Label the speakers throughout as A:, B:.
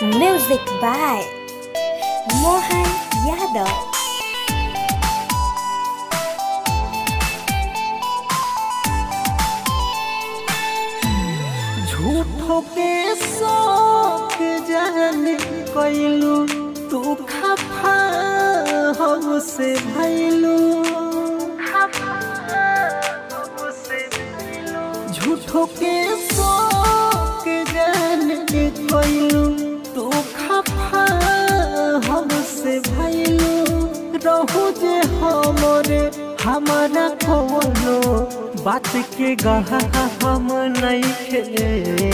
A: Music by Mohan Yadav.
B: झूठो के शौक जान कैलू तू खफा हमसे भैलू झूठो के शौक जान कैलू तू खफा हमसे भैलू रहू जे हमरे हमारा कोनो बात के गहा हम नहीं खे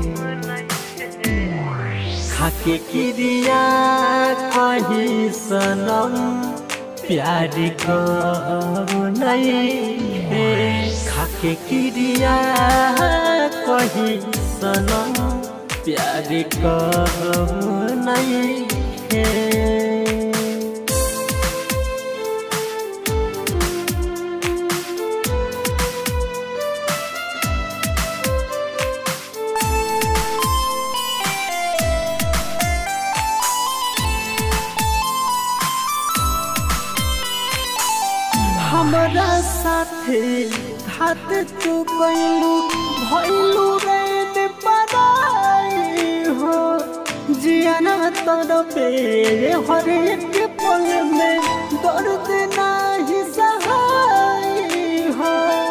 B: खाके क्रिया कही सनम प्यार कब नहीं है खाके क्रिया कही सनम प्यार कब नहीं है हमरा साथे हाथ तू कैलू भैलू रे पराई हो जियाना तरफे हर एक पल में दर्द नाही सहाय हो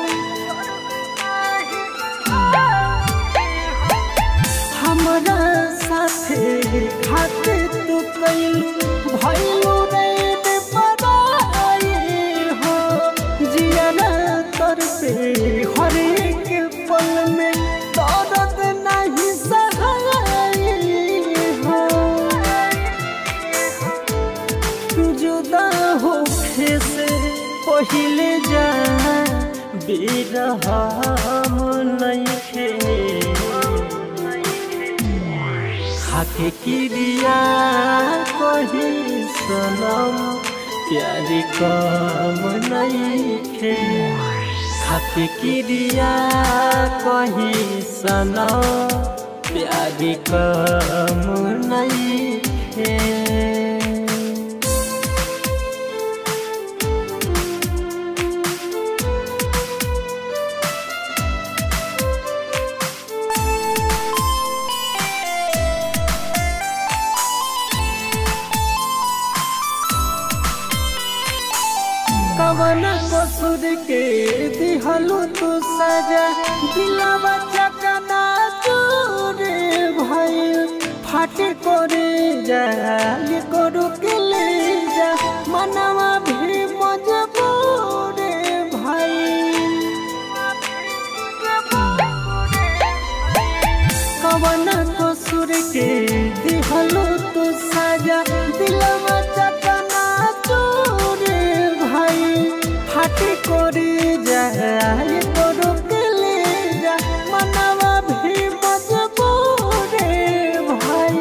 B: हमरा साथे हाथ तू कैलू भैलू रे पराई हो जियाना तरफे हर एक पल में दर्द नहीं सहाय हो जुदा होखे से पहिले जा बिरहम नइखे खाके क्रिया कही सनम प्यार कम नइखे खाके क्रिया कही सनम प्यार कम नइखे कवन कसूर के दिहलू तू सजा दिलावा चकना चूरे भइल फाटे करे जा ये करू के ले जा मनवा भी मजबूर भइल कवन कसूर के दिहलू तू सजा दिलावा चकना चूरे भाई फाटी করে যায় করো কেলে যা মানাবা ভি মজবুরে ভাই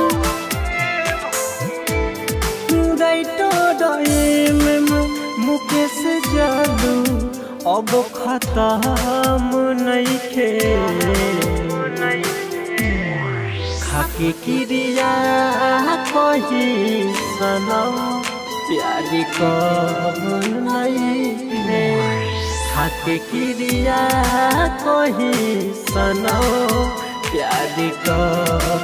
B: রাইটো ডয়েম মুকেশ জাদু अब खत्म नइखे खाके क्रिया कही सनम प्यार कब नहीं खाके क्रिया कही सनम प्यार कब